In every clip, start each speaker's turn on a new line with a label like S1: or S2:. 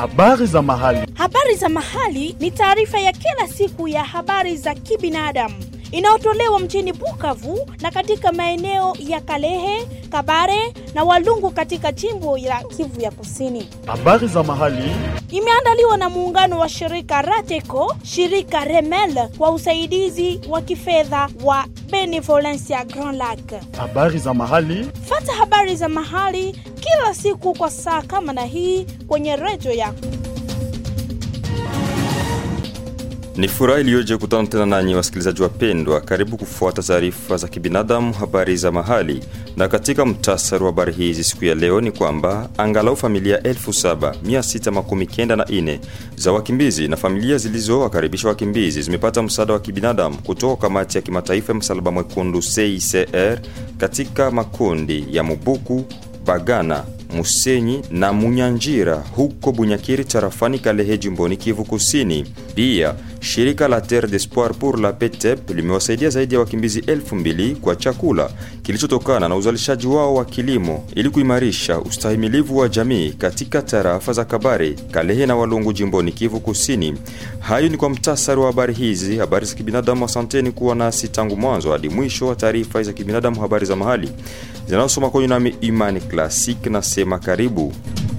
S1: Habari za mahali.
S2: Habari za mahali ni taarifa ya kila siku ya habari za kibinadamu inayotolewa mjini Bukavu na katika maeneo ya Kalehe, Kabare na Walungu katika jimbo la Kivu ya Kusini.
S1: Habari za mahali.
S2: Imeandaliwa na muungano wa shirika Rateco, shirika Remel kwa usaidizi wa kifedha wa Benevolencia Grand Lac.
S1: Habari za mahali.
S2: Fata habari za mahali kila siku kwa saa kama na hii kwenye redio yako.
S3: Ni furaha iliyoje kutana tena nanyi wasikilizaji wapendwa. Karibu kufuata taarifa za kibinadamu, habari za mahali. Na katika mtasari wa habari hizi siku ya leo ni kwamba angalau familia 7694 za wakimbizi na familia zilizowakaribisha wakimbizi zimepata msaada wa kibinadamu kutoka kamati ya kimataifa ya msalaba mwekundu CICR katika makundi ya Mubuku, Bagana, Musenyi na Munyanjira huko Bunyakiri tarafani Kalehe jimboni Kivu Kusini. Pia shirika la Terre d'Espoir pour la PETEP limewasaidia zaidi ya wakimbizi elfu mbili kwa chakula kilichotokana na uzalishaji wao wa kilimo ili kuimarisha ustahimilivu wa jamii katika tarafa za Kabare, Kalehe na Walungu jimboni Kivu Kusini. Hayo ni kwa mtasari wa habari hizi, habari za kibinadamu. Asanteni kuwa nasi tangu mwanzo hadi mwisho wa taarifa za kibinadamu, habari za mahali zinazosoma kwenye nami Imani Classic na sema karibu.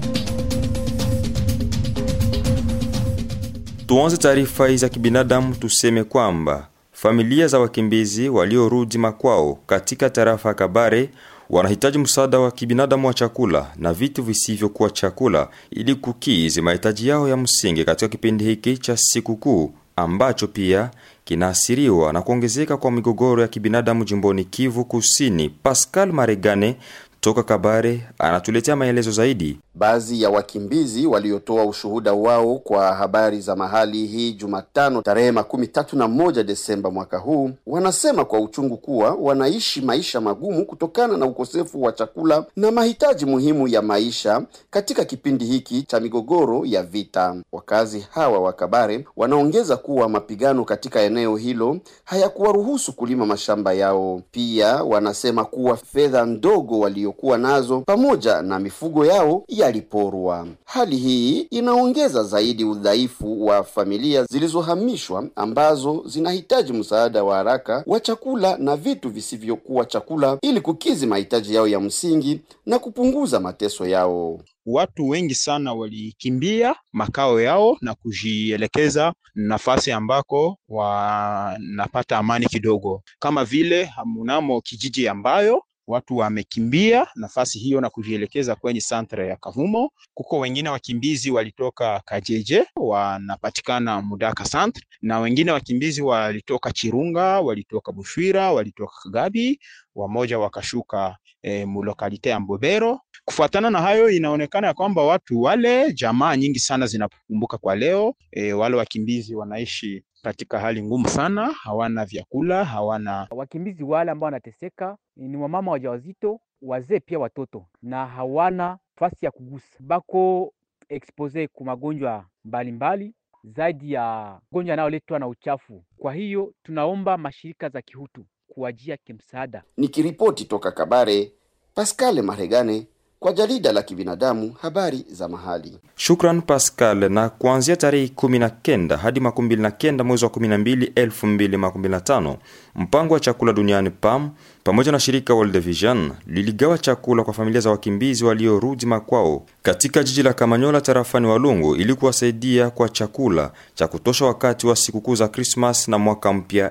S3: Tuanze taarifa hii za kibinadamu, tuseme kwamba familia za wakimbizi waliorudi makwao katika tarafa ya Kabare wanahitaji msaada wa kibinadamu wa chakula na vitu visivyokuwa chakula ili kukizi mahitaji yao ya msingi katika kipindi hiki cha sikukuu ambacho pia kinaasiriwa na kuongezeka kwa migogoro ya kibinadamu jimboni Kivu Kusini. Pascal Maregane toka Kabare anatuletea maelezo zaidi.
S4: Baadhi ya wakimbizi waliotoa ushuhuda wao kwa habari za mahali hii Jumatano tarehe makumi tatu na moja Desemba mwaka huu wanasema kwa uchungu kuwa wanaishi maisha magumu kutokana na ukosefu wa chakula na mahitaji muhimu ya maisha katika kipindi hiki cha migogoro ya vita. Wakazi hawa wa Kabare wanaongeza kuwa mapigano katika eneo hilo hayakuwaruhusu kulima mashamba yao. Pia wanasema kuwa fedha ndogo waliokuwa nazo pamoja na mifugo yao yaliporwa. Hali hii inaongeza zaidi udhaifu wa familia zilizohamishwa ambazo zinahitaji msaada wa haraka wa chakula na vitu visivyokuwa chakula ili kukizi mahitaji yao ya msingi na kupunguza mateso yao.
S5: Watu wengi sana walikimbia makao yao na kujielekeza nafasi ambako wanapata amani kidogo, kama vile mnamo kijiji ambayo watu wamekimbia nafasi hiyo na kujielekeza kwenye santre ya Kavumo. Kuko wengine wakimbizi walitoka Kajeje wanapatikana Mudaka santre, na wengine wakimbizi walitoka Chirunga, walitoka Bushwira, walitoka Kagabi, wamoja wakashuka e, mulokalite ya Mbobero. Kufuatana na hayo, inaonekana ya kwamba watu wale, jamaa nyingi sana zinakumbuka kwa leo e, wale wakimbizi wanaishi katika hali ngumu sana, hawana vyakula, hawana
S6: wakimbizi wale ambao wanateseka ni wamama wajawazito, wazee pia watoto, na hawana fasi ya kugusa, bako expose ku magonjwa mbalimbali zaidi ya magonjwa yanayoletwa na uchafu. Kwa hiyo tunaomba mashirika za kihutu kuwajia kimsaada.
S4: Nikiripoti toka Kabare, Pascal Maregane kwa jarida la kibinadamu habari za mahali.
S3: Shukran Pascal. Na kuanzia tarehe 19 hadi 29 mwezi wa 12 2025, mpango wa chakula duniani PAM pamoja na shirika World Vision liligawa chakula kwa familia za wakimbizi waliorudi makwao katika jiji la Kamanyola tarafani Walungu ili kuwasaidia kwa chakula cha kutosha wakati wa sikukuu za Krismas na mwaka mpya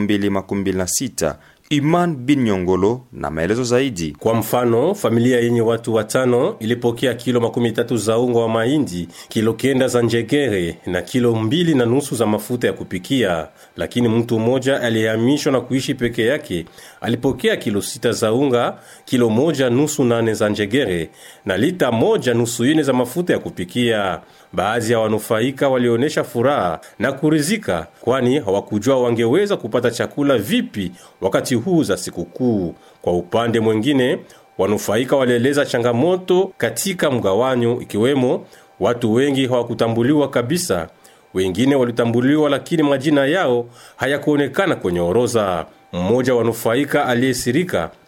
S3: 2026. Iman bin Nyongolo na maelezo zaidi.
S7: Kwa mfano, familia yenye watu watano ilipokea kilo makumi tatu za unga wa mahindi, kilo kenda za njegere na kilo mbili na nusu za mafuta ya kupikia. Lakini mtu mmoja aliyehamishwa na kuishi peke yake alipokea kilo sita za unga, kilo moja nusu nane za njegere na lita moja nusu ine za mafuta ya kupikia. Baadhi ya wanufaika walionyesha furaha na kurizika, kwani hawakujua wangeweza kupata chakula vipi wakati huu za sikukuu. Kwa upande mwingine, wanufaika walieleza changamoto katika mgawanyo, ikiwemo watu wengi hawakutambuliwa kabisa, wengine walitambuliwa lakini majina yao hayakuonekana kwenye orodha. Mmoja wanufaika aliyesirika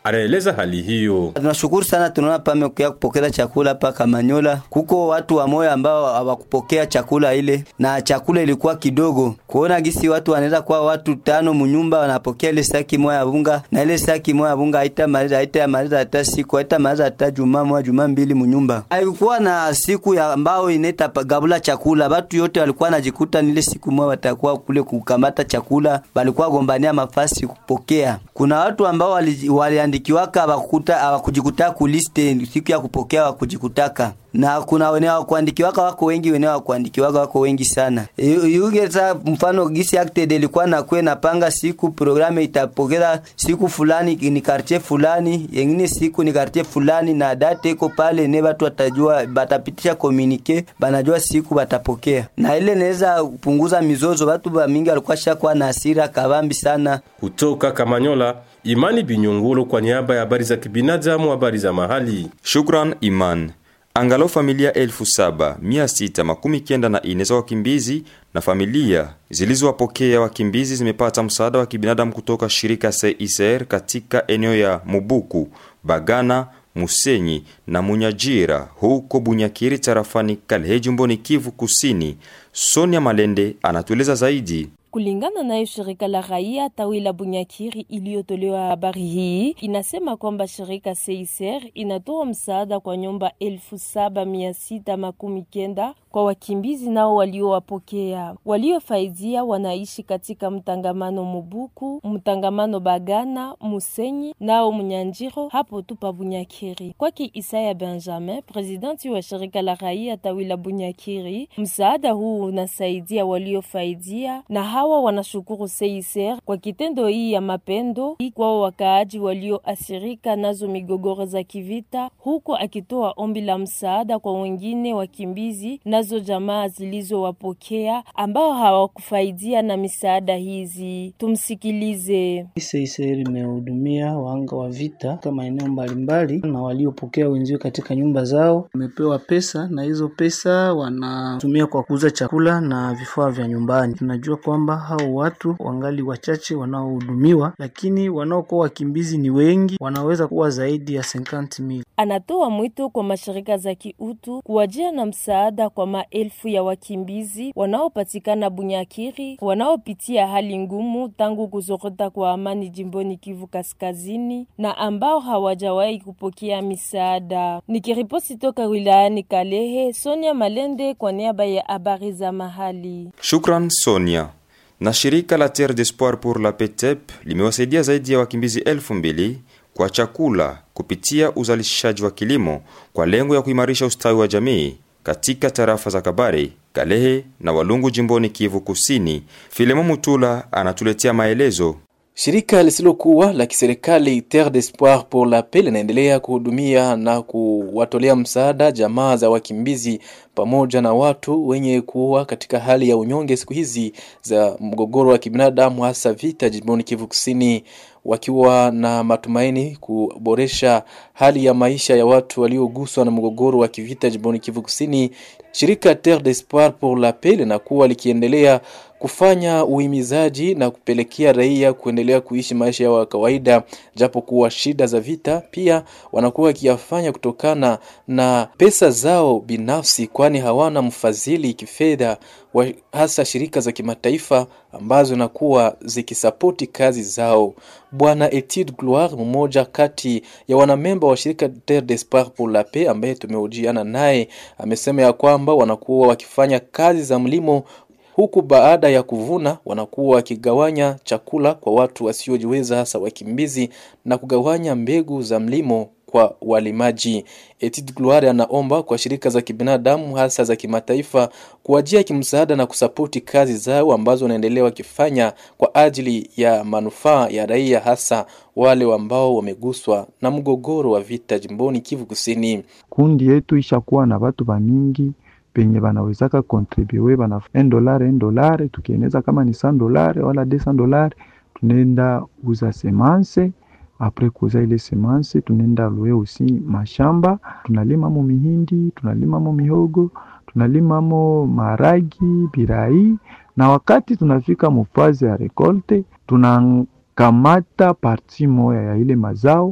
S7: anaeleza hali hiyo.
S8: Tunashukuru sana, tunaona pamekuya kupokea chakula hapa Kamanyola. Kuko watu wa moyo ambao hawakupokea chakula ile, na chakula ilikuwa kidogo. Kuona gisi watu wanaweza kuwa watu tano munyumba wanapokea ile saki moja ya bunga, na ile saki moja ya bunga haitamaliza haitamaliza hata siku haitamaliza hata juma moja juma mbili munyumba. Haikuwa na siku ya ambao inaita gabula chakula, watu yote walikuwa najikuta nile siku moja watakuwa kule kukamata chakula, walikuwa gombania mafasi kupokea. Kuna watu ambao wali, waliandikiwaka hawakukuta hawakujikuta kuliste siku ya kupokea hawakujikutaka na kuna wene wa kuandikiwaka wako wengi, wene wa kuandikiwaka wako wengi sana. Yuge sa mfano gisi acted ilikuwa na kwe napanga siku programe itapokeza siku fulani ni quartier fulani, yengine siku ni quartier fulani, na date iko pale, ne watu watajua, batapitisha communique, banajua siku batapokea, na ile inaweza kupunguza mizozo. Watu ba mingi walikuwa shakuwa na hasira kabambi sana.
S7: Kutoka Kamanyola, Imani Binyungulu kwa niaba ya habari za kibinadamu, habari za mahali.
S3: Shukran Iman. Angalau familia elfu saba mia sita makumi kenda na ine za wakimbizi na familia zilizowapokea wakimbizi zimepata msaada wa kibinadamu kutoka shirika CICR katika eneo ya Mubuku, Bagana, Musenyi na Munyajira huko Bunyakiri tarafani Kalehe jimboni Kivu Kusini. Sonia Malende anatueleza zaidi.
S9: Kulingana nayo shirika la raia tawi la Bunyakiri iliyotolewa habari hii inasema kwamba shirika CICR inatoa msaada kwa nyumba elfu saba mia sita makumi kenda kwa wakimbizi nao waliowapokea. Waliofaidia wanaishi katika mtangamano Mubuku, mtangamano Bagana, Musenyi nao Munyanjiro hapo tu pa Bunyakiri. Kwake Isaya Benjamin, presidenti wa shirika la raia tawi la Bunyakiri, msaada huu unasaidia waliofaidia na hawa wanashukuru CICR kwa kitendo hii ya mapendo hii kwao wakaaji walioathirika nazo migogoro za kivita, huko akitoa ombi la msaada kwa wengine wakimbizi nazo jamaa zilizowapokea ambao hawakufaidia na misaada hizi. Tumsikilize.
S10: CICR imehudumia wahanga wa vita katika maeneo mbalimbali na waliopokea wenzio katika nyumba zao, wamepewa pesa na hizo pesa wanatumia kwa kuuza chakula na vifaa vya nyumbani. Tunajua kwamba hao watu wangali wachache wanaohudumiwa, lakini wanaokuwa wakimbizi ni wengi, wanaweza kuwa zaidi ya 50,000.
S9: Anatoa mwito kwa mashirika za kiutu kuwajia na msaada kwa maelfu ya wakimbizi wanaopatikana Bunyakiri, wanaopitia hali ngumu tangu kuzorota kwa amani jimboni Kivu Kaskazini na ambao hawajawahi kupokea misaada. Nikiripoti toka wilayani Kalehe, Sonia Malende kwa niaba ya habari za mahali.
S3: Shukran Sonia. Na shirika la Terre d'Espoir pour la Paix limewasaidia zaidi ya wakimbizi elfu mbili kwa chakula kupitia uzalishaji wa kilimo kwa lengo ya kuimarisha ustawi wa jamii katika tarafa za Kabare, Kalehe na Walungu jimboni Kivu Kusini. Filemo Mutula anatuletea maelezo.
S11: Shirika lisilokuwa la kiserikali Terre d'Espoir pour la Paix linaendelea kuhudumia na kuwatolea msaada jamaa za wakimbizi pamoja na watu wenye kuwa katika hali ya unyonge siku hizi za mgogoro wa kibinadamu, hasa vita jimboni Kivu Kusini, wakiwa na matumaini kuboresha hali ya maisha ya watu walioguswa na mgogoro wa kivita jimboni Kivu Kusini. Shirika Terre d'Espoir pour la Paix linakuwa likiendelea kufanya uhimizaji na kupelekea raia kuendelea kuishi maisha yao ya kawaida, japo kuwa shida za vita pia wanakuwa wakiyafanya kutokana na pesa zao binafsi, kwani hawana mfadhili kifedha wa hasa shirika za kimataifa ambazo nakuwa zikisapoti kazi zao. Bwana Etid Gloire, mmoja kati ya wanamemba wa shirika Terre d'Espoir pour la Paix ambaye tumehojiana naye, amesema ya kwamba wanakuwa wakifanya kazi za mlimo huku baada ya kuvuna wanakuwa wakigawanya chakula kwa watu wasiojiweza hasa wakimbizi na kugawanya mbegu za mlimo kwa walimaji. Etid Gloire anaomba kwa shirika za kibinadamu hasa za kimataifa kuwajia kimsaada na kusapoti kazi zao ambazo wanaendelea wakifanya kwa ajili ya manufaa ya raia hasa wale ambao wameguswa na mgogoro wa vita jimboni Kivu Kusini.
S12: Kundi yetu ishakuwa na watu bamingi penye banawezaka kontribue bana en dolare en dolare, tukieneza kama ni san dolare wala de san dolare, tunaenda uza semanse apres kuuza ile semanse tunaenda lue usi mashamba, tunalimamo mihindi, tunalimamo mihogo, tunalimamo maragi, birai, na wakati tunafika mufazi ya rekolte tunakamata parti moya ya ile mazao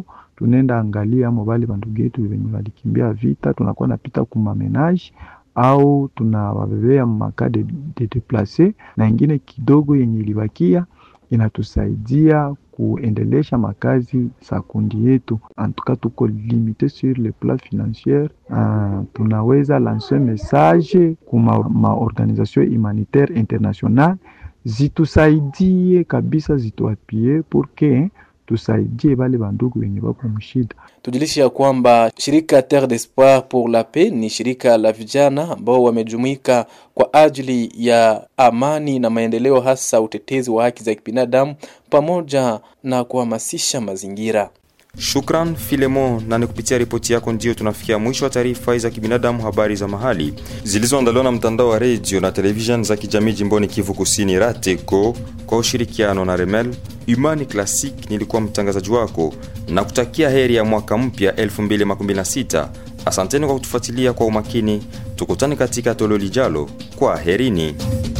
S12: tunaenda angalia amo bale bandugu yetu venye walikimbia vita, tunakuwa napita kumamenage au tunawabebea maka de, de deplace na ingine kidogo yenye ilibakia inatusaidia kuendelesha makazi za kundi yetu. Antuka tuko limite sur le plan financier. Uh, tunaweza lancer message kuma maorganisation humanitaire international zitusaidie kabisa, zituapie pour que tusaidie bale bandugu wenye bako mshida.
S11: Tujulishe ya kwamba shirika Terre d'Espoir pour la Paix ni shirika la vijana ambao wamejumuika kwa ajili ya amani na maendeleo, hasa utetezi wa haki za kibinadamu pamoja na kuhamasisha mazingira.
S3: Shukran Filemon, na ni kupitia ripoti yako ndio tunafikia mwisho wa taarifa za kibinadamu, habari za mahali zilizoandaliwa na mtandao wa redio na television za kijamii jimboni Kivu Kusini, RATECO kwa ushirikiano na Remel Imani Classic. Nilikuwa mtangazaji wako na kutakia heri ya mwaka mpya 2026. Asanteni kwa kutufuatilia kwa umakini. Tukutane katika toleo lijalo. Kwa herini.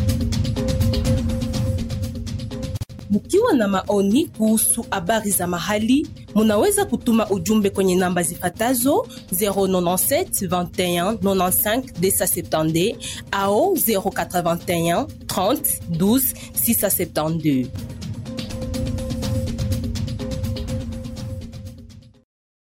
S13: Mkiwa na maoni kuhusu habari za mahali, munaweza kutuma ujumbe kwenye namba zifatazo 097 21 95 270 au 081 30 12 672.